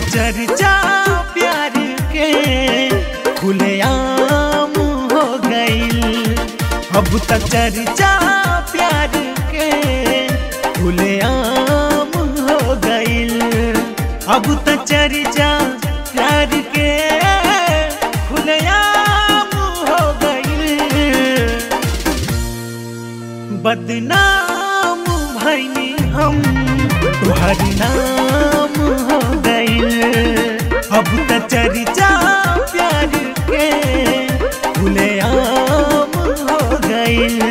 चर्चा प्यार के खुलेआम हो गईल अब त चर्चा प्यार के खुलेआम हो गईल अब त चर्चा प्यार के खुलेआम हो गईल बदनाम भैनी हम तुहर नाम हो गईल अब त चर्चा प्यार के खुलेआम हो गईल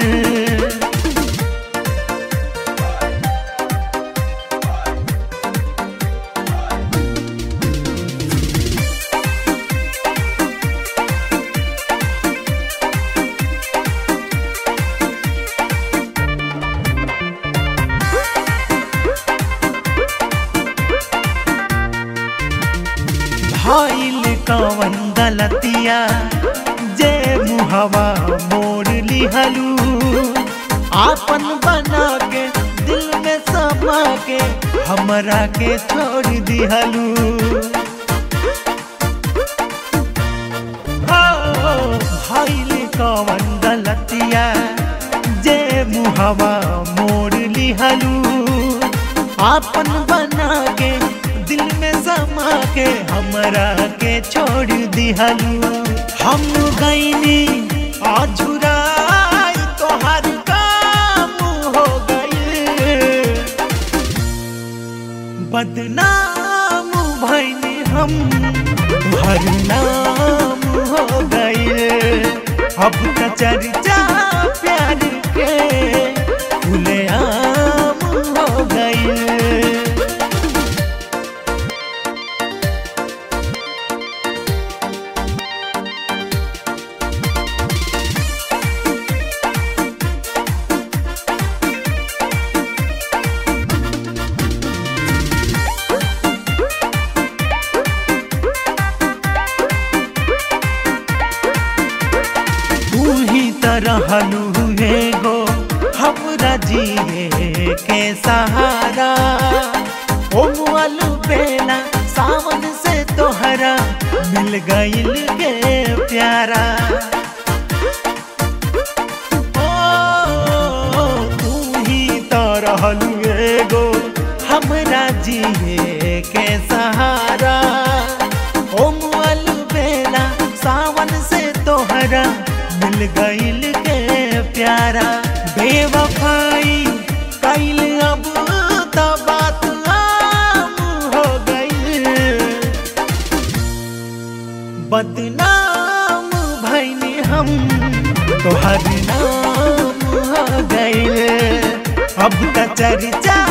भइल कवन गलतिया जे मुहवा मोड़ लिहलू आपन बना के दिल में समा के हमरा के छोड़ दिहलू हो भइल कवन गलतिया जे मुहवा मोड़ लिहलू आपन बना के दिल में समा के हमरा के छोड़ दिहलू हम गईनी अझुराई तोहर काम हो गईल बदनाम भैनी हम तुहर नाम हो गईल अब त चर्चा प्यार के खुलेआम हो गईल तू ही तरहलू गो हमरा जिए के सहारा ओ मुअलू बेला सावन से तोहरा मिल गईल के प्यारा ओ तू ही तरहलू गो हमरा जिए के सहारा ओ मुअलू बेला सावन से तोहरा मिल गईल के प्यारा बेवफाई कैल अब त बात आम हो गईल बदनाम भैनी हम तोहर नाम हो गईल अब त चर्चा